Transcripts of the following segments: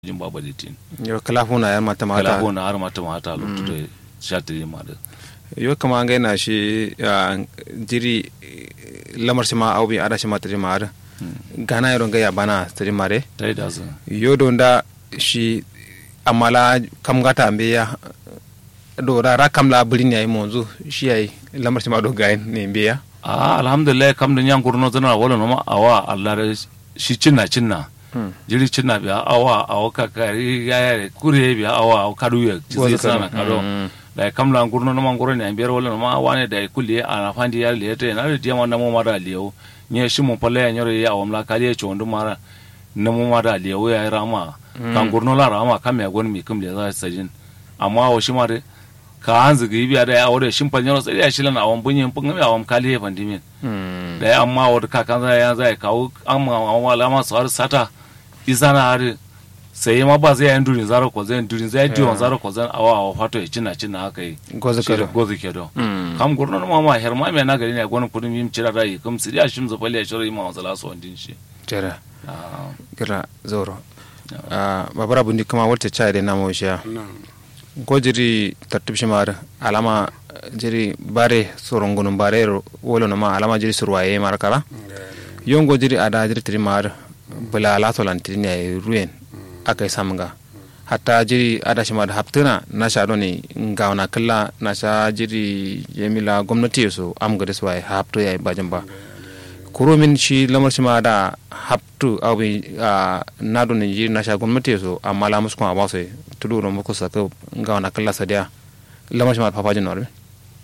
jin baba ditin yo kala huna ya mata mata kala hona har mata mata lutu da shatiri ma da yo kama ngai na shi ah, jiri eh, lamar shi ma au bi ada shi ma tiri ma ada gana yaro ngai ya bana tiri mare tai da su yo don da shi amala kam gata ambe ya do ra ra kam la bulin yayi monzu shi yayi lamar shi ma do gayin ne mbe ya a alhamdulillah kam da nyan kurno tana wala no ma awa Allah da shi cinna cinna jiri cinna biya awa awa ka kari ya ya kure biya awa awa kadu ya ci Wasu sana kadu. kado Mm. da kam la kurno no man goro ne biyar wala no ma wane da kulli ana fandi ya le te na da diama na mo mara liyo nye shi mo pale ya nyore ya awam la kali ya chondo mara na mo mara liyo ya rama kan kurno la rama kam ya gon mi kam le za sajin amma wa shi mare ka hanzu ga biya da ya aure shin pan nyoro sai ya shilan awam bunyin pun ya awam kali ya fandimin da ya amma wadda kakan zai ya zai kawo amma amma alama su har sata isa na har sai ma ba zai yan durin zaro ko zai durin zai diwon zaro ko zai awa awa fato ya cina cina haka yi gozu shi da kado gozu ke do Mm. kam gurno ma ma her ma me na gari ne gwanin kudin yim cira rai kam siri a shim zafali ya shiro ma wasala so ndin shi jera Ah, gira zoro Ah, babara bundi kama walte chai de namo sha ko jiri tartib shimar alama eh, jiri bare sorongunum bare ro- wolo no ma alama jiri surwaye mar kala yongo jiri ada jiri tiri mar bula la to lan tiri ne ruen akai samga hatta jiri ada shimar haptuna na sha doni ngawana kala na sha jiri yemila gwamnati so am gade swai hapto yayi bajin ba kuro min shi lamar shi ma da haptu aw bi na do ni na sha gwamnati so amma la musu kuma ba so tudu ro muku saka ga wana kala sadiya lamar shi ma papa jin norbe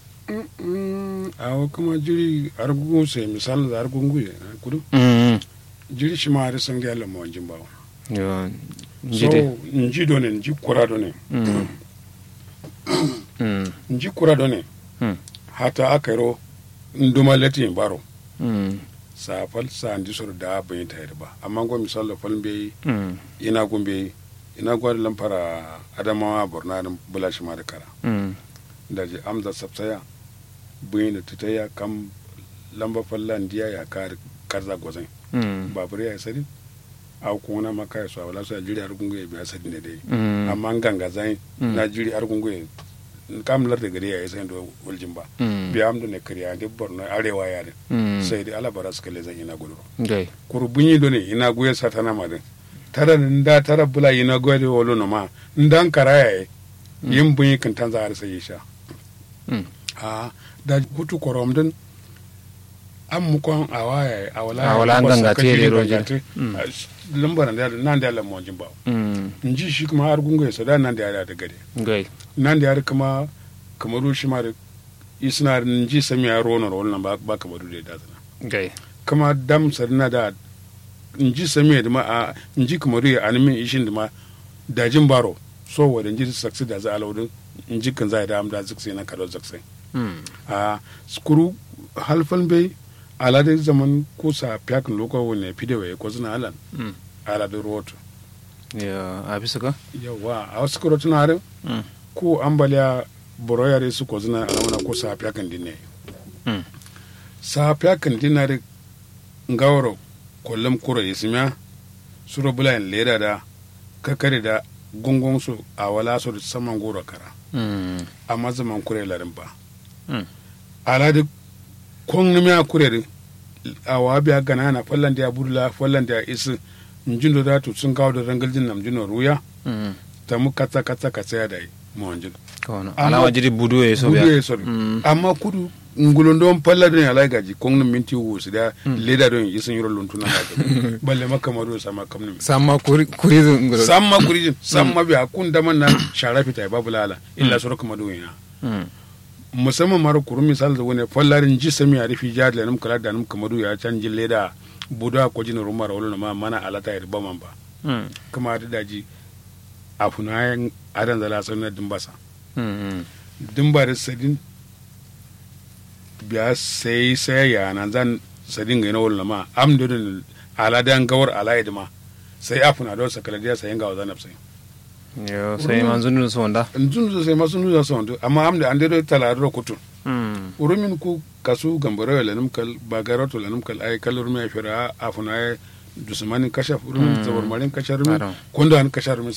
awo kuma jiri argungu se misal da argungu ye kudu mm jiri shi ma har san ga lamma wanjin bawo yo so jide nji do ne nji kura do ne mm mm nji kura do ne mm hata akaro nduma lati baro mm sa fal sa ndi sor da bayin tayar ba amma go misal fal be mm ina gumbe ina gwada lamfara adamawa borna da bula shi ma da kara mm da je amza sabtaya bayin da tutaya kam lamba fallan diya ya kar karza gozan mm babur ya sadi a kuna maka ya swala so jiri har gungu ya biya sadi ne dai mm amma an ganga zai Mm. na jiri har gungu ya kam lar da gari ya yi sai da waljin ba mm biya am da ne kariya da borno arewa ya da mm sai dai ala bara suka le zan ina gudu gai kurbunyi do ne ina guye satana ma din tara nda tara bula ina guye da wolo no ma ndan karaya yi yin bunyi kan tanza har sai sha mm a da hutu korom din an mukon a waya a wala A wala an ba sa gangate ka jiri da roje. gangate. Mm. A s- lambar da nan da lamon jin ba mm in ji shi kuma har gungu ya sada nan da ya da gade gai nan da ya kuma kamaru shi ma da isna in ji sami ya ronar wannan ba ba kamaru da ya dazana gai kama dam sarina da in ji sami da ma a in ji kamaru ya animin ishin da ma dajin baro so wa da in ji saksi da za a laudin in ji kan za a da am da ziksi na kado zaksai mm a skuru halfan bai alade zaman kusa piakin loko wani pidewa ya ko zina alan mm alade roto yo abisu ka yawa a wasu kuro tuna harin mm ko ambaliya boroyare su ko zina alamana ko sa piakin dinne mm sa piakin dinare ngawaro kollum kuro ismiya suro bulayin leda da kakare da gungun su a wala su da saman goro kara mm amma zaman kure larin ba mm alade kon nimi a kurere a wabiya gana na fallan da ya budula fallan da ya isi njindo da tu sun kawo da rangaljin nam jino ruya mm ta mu katsa katsa katsa ya da yi mu wanjin kono Amma- alama jiri budu e so kudu biya ya sori Mm. amma kudu ngulon don falla don ya lai gaji kon nim minti wu su da leda don yi sun yiro luntuna da gaji balle maka maro sama kam nim samma kuri kuri ngoro samma kurijin samma biya kun da man na shara fita ya babu lala illa suru kuma don ya mm musamman mara kuru misal da wani fallarin ji sami a rufi jihar da num kala da num kamadu ya canjin leda buda ko jin rumar wani ma mana alata ya riba man ba mm kuma da daji a funayen adan zala sun na dimbasa mm dimba da sadin biya sai sai ya nan zan sadin ga wani ma am da don aladan gawar alaid ma sai a funa don sakala dia sai ga wazan sai yo sai man zunun so wanda ndun sai masu nuna son amma am da an da talaro kutun mm urumin ku kasu gambaro ya lanum kal bagarato lanum kal ay kalur me fira afuna ay dusumanin kasha rumin zabar marin kasha rumin Aram. konda an kasha rumin